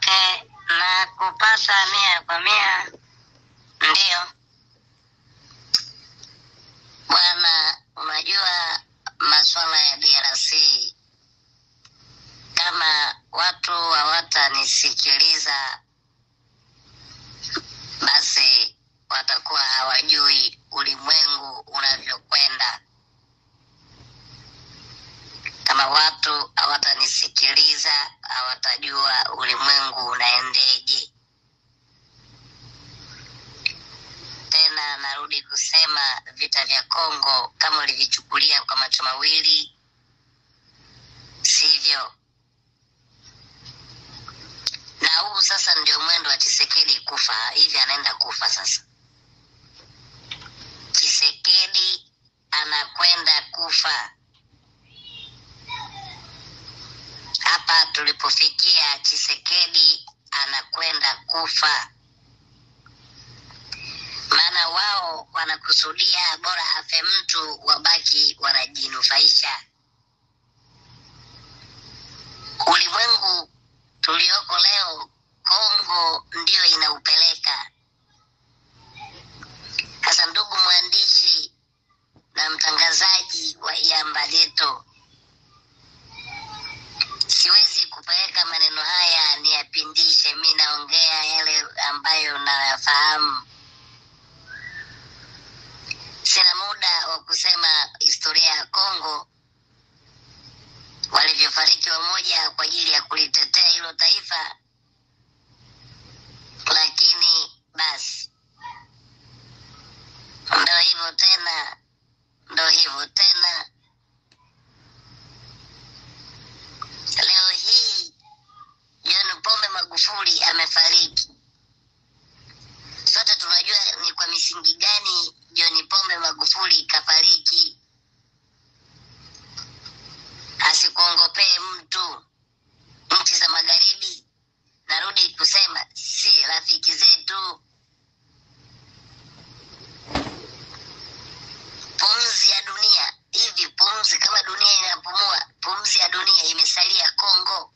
Okay, na kupata mia kwa mia ndiyo bwana. Unajua masuala ya DRC, kama watu hawatanisikiliza basi watakuwa hawajui ulimwengu unavyokwenda. Kama watu hawatanisikiliza hawatajua ulimwengu unaendeje. Tena narudi kusema vita vya Kongo, kama ulivichukulia kwa macho mawili, sivyo. Na huu sasa ndio mwendo wa Chisekedi kufa hivi, anaenda kufa sasa. Chisekedi anakwenda kufa. Hapa tulipofikia, Chisekedi anakwenda kufa, maana wao wanakusudia bora afe mtu, wabaki wanajinufaisha. Ulimwengu tulioko leo, Kongo ndiyo inaupeleka sasa. Ndugu mwandishi na mtangazaji wa Iamba Leto, siwezi kupeleka maneno haya niyapindishe. Mi naongea yale ambayo nayafahamu. Sina muda wa kusema historia ya Kongo, walivyofariki wamoja kwa ajili ya kulitetea hilo taifa, lakini basi ndo hivyo tena, ndo hivyo tena. Leo hii John Pombe Magufuli amefariki. Sote tunajua ni kwa misingi gani John Pombe Magufuli kafariki. Asikuongopee mtu. Nchi za magharibi, narudi kusema, si rafiki zetu. Pumzi ya dunia hivi, pumzi kama dunia inapumua, pumzi ya dunia imesalia Kongo.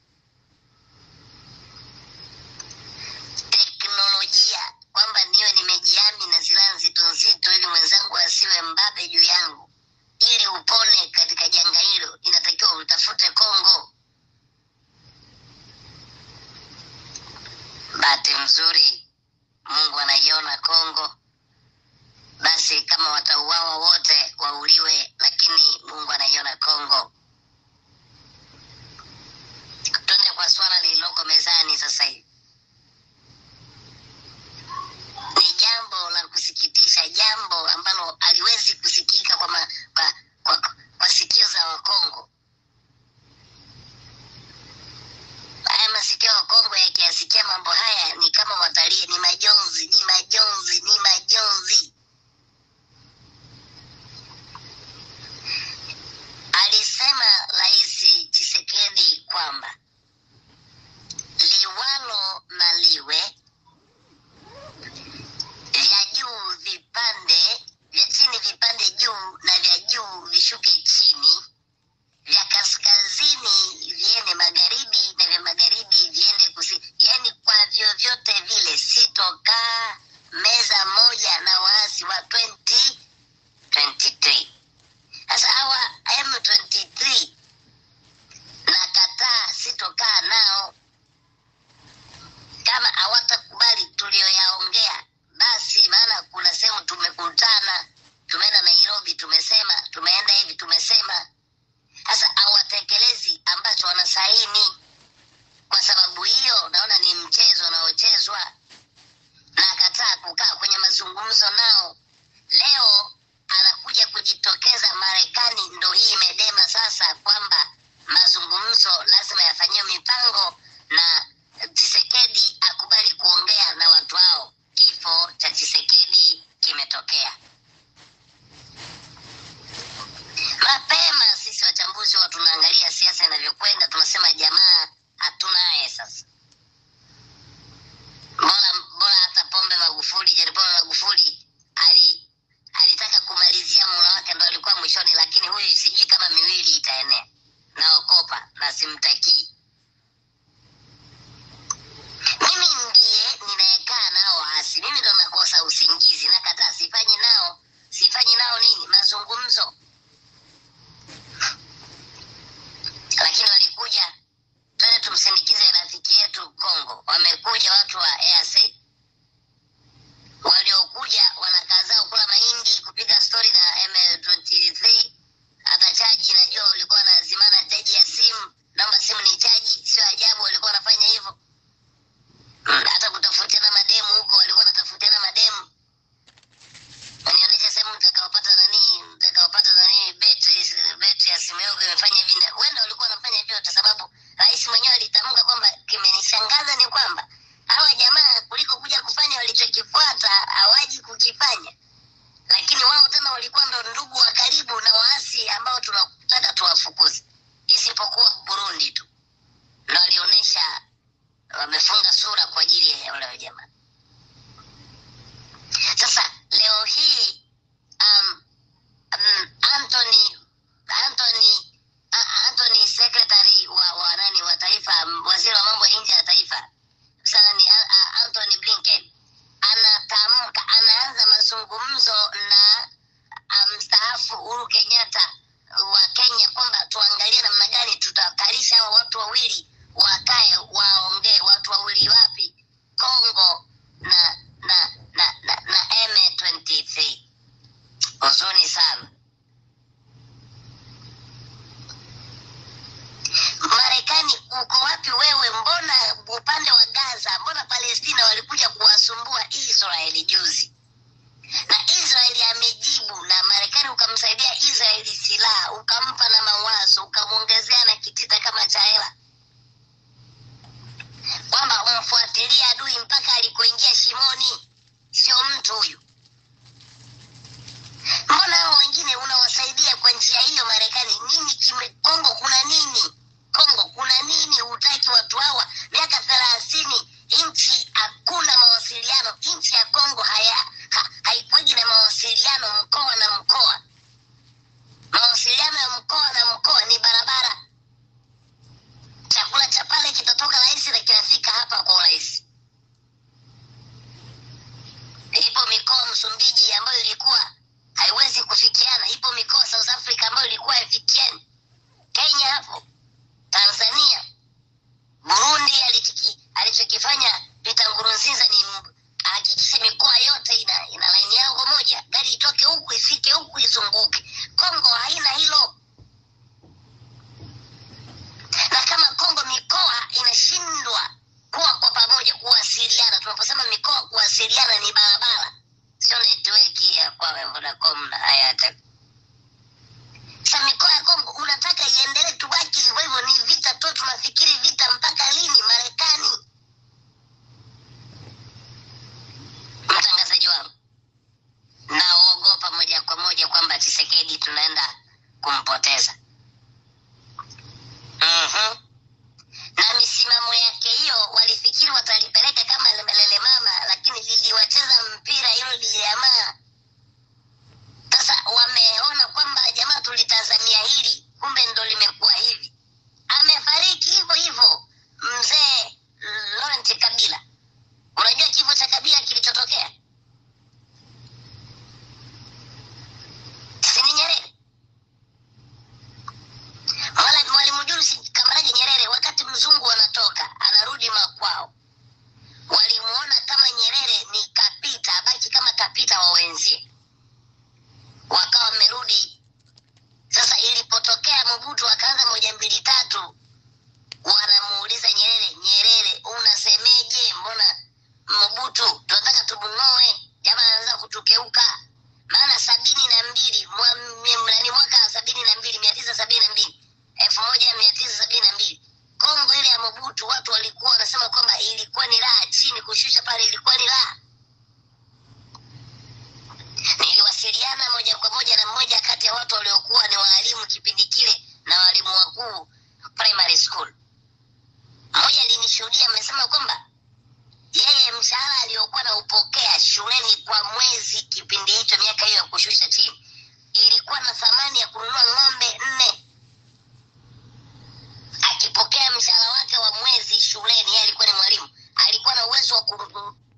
Teknolojia kwamba niwe nimejiami na silaha nzito nzito, ili mwenzangu asiwe mbabe juu yangu, ili upone katika janga hilo, inatakiwa utafute Kongo. Bahati mzuri Mungu anaiona Kongo. Basi kama watauawa wote wauliwe, lakini Mungu anaiona Kongo. Twende kwa swala lililoko mezani sasa hivi. Ni jambo la kusikitisha, jambo ambalo haliwezi kusikika kwa, ma, kwa, kwa, kwa sikio za Wakongo. Haya masikio ya Wakongo yakiyasikia mambo haya ni kama watalie, ni majonzi, ni majonzi, ni majonzi. Alisema Rais Tshisekedi kwamba liwalo na liwe, vya juu vipande, vya chini vipande juu na vya juu vishuke chini, vya kaskazini viende magharibi na vya magharibi viende kusini, yaani kwa vyovyote vile sitokaa meza moja na waasi kusindikiza rafiki yetu Kongo. Wamekuja watu wa EAC waliokuja wanakaa zao kula mahindi, kupiga stori na ML23. Hata chaji najua walikuwa wanazimana chaji ya simu, naomba simu ni chaji. Sio ajabu walikuwa wanafanya hivyo. Mm, Hata kutafutiana mademu huko walikuwa wanatafutiana mademu. Wanionyesha sehemu mtakaopata nani, mtakaopata nani betri betri ya simu yangu imefanya hivi. na- Huenda walikuwa wanafanya hivyo kwa sababu rais mwenyewe alitamka kwamba, kimenishangaza ni kwamba hawa jamaa kuliko kuja kufanya walichokifuata hawaji kukifanya, lakini wao tena walikuwa ndo ndugu wa karibu na waasi ambao tunataka tuwafukuze, isipokuwa Burundi tu ndo walionyesha wamefunga sura kwa ajili ya wale jamaa. Sasa leo hii um, um, Anthony Anthony A- Anthony secretary wa, wa nani wa taifa m- waziri wa mambo ya nje ya taifa sana ni A- A- Anthony Blinken anatamka anaanza mazungumzo na ah, mstaafu Uhuru Kenyatta wa Kenya kwamba tuangalie namna gani tutakalisha hao watu wawili wakae waongee. Watu wawili wapi? Kongo na na na na, na M23. Huzuni sana. Marekani uko wapi wewe? Mbona upande wa Gaza, mbona Palestina walikuja kuwasumbua Israeli juzi, na Israeli amejibu, na Marekani ukamsaidia Israeli silaha, ukampa na mawazo, ukamwongezea na kitita kama cha hela, kwamba umfuatilie adui mpaka alikoingia shimoni. Sio mtu huyu. Mbona hao wengine unawasaidia kwa njia hiyo? Marekani nini kime Kongo kuna nini? Kongo kuna nini? Hutaki watu hawa miaka thelathini nchi hakuna mawasiliano. Nchi ya Kongo haya ha, haikuwaji na mawasiliano mkoa na mkoa. Mawasiliano ya mkoa na mkoa ni barabara. Chakula cha pale kitatoka rahisi na kinafika hapa kwa urahisi. Ipo mikoa Msumbiji ambayo ilikuwa haiwezi kufikiana. Ipo mikoa South Africa ambayo ilikuwa haifikiani. Kenya hapo, Tanzania, Burundi alichiki, alichokifanya Peter Nkurunziza ni m- ahakikishe mikoa yote ina, ina laini yao moja, gari itoke huku ifike huku izunguke. Kongo haina hilo, na kama Kongo mikoa inashindwa kuwa kwa pamoja kuwasiliana, tunaposema mikoa kuwasiliana ni barabara, sio network ya kwa Vodacom na Airtel. Sasa mikoa ya Kongo unataka iendelee tubaki hivyo hivyo, ni vita tu, tunafikiri vita mpaka lini? Marekani, mtangazaji wangu, naogopa moja kwa moja kwamba Tshisekedi tunaenda kumpoteza. Mhm. na misimamo yake hiyo walifikiri watalipeleka kama lelele mama, lakini liliwacheza mpira hilo lijamaa. Sasa wameona kwamba jamaa, tulitazamia hili, kumbe ndo limekuwa hivi. Amefariki hivyo hivyo mzee Laurent Kabila. Unajua kifo cha Kabila kilichotokea si ni Nyerere? Wala Mwalimu Julius Kambarage Nyerere, wakati mzungu anatoka anarudi makwao, walimuona kama Nyerere ni kapita, abaki kama kapita wa wenzie, wakawa wamerudi. Sasa ilipotokea Mobutu akaanza moja mbili tatu, wanamuuliza Nyerere, Nyerere unasemeje? Mbona Mobutu tunataka tumng'oe, jamaa anaanza kutukeuka. Maana sabini na mbili mwa- mia- nani mwaka sabini na mbili mia tisa sabini na mbili elfu moja mia tisa sabini na mbili Kongo ile ya Mobutu, watu walikuwa wanasema kwamba ilikuwa ni raha chini, kushusha pale ilikuwa ni raha. Niliwasiliana moja kwa moja na mmoja kati ya watu waliokuwa ni waalimu kipindi kile na walimu wakuu primary school. Mmoja alinishuhudia, amesema kwamba yeye mshahara aliyokuwa naupokea shuleni kwa mwezi kipindi hicho, miaka hiyo ya kushusha chini, ilikuwa na thamani ya kununua ng'ombe nne. Akipokea mshahara wake wa mwezi shuleni, yeye alikuwa ni mwalimu, alikuwa na uwezo wa kununua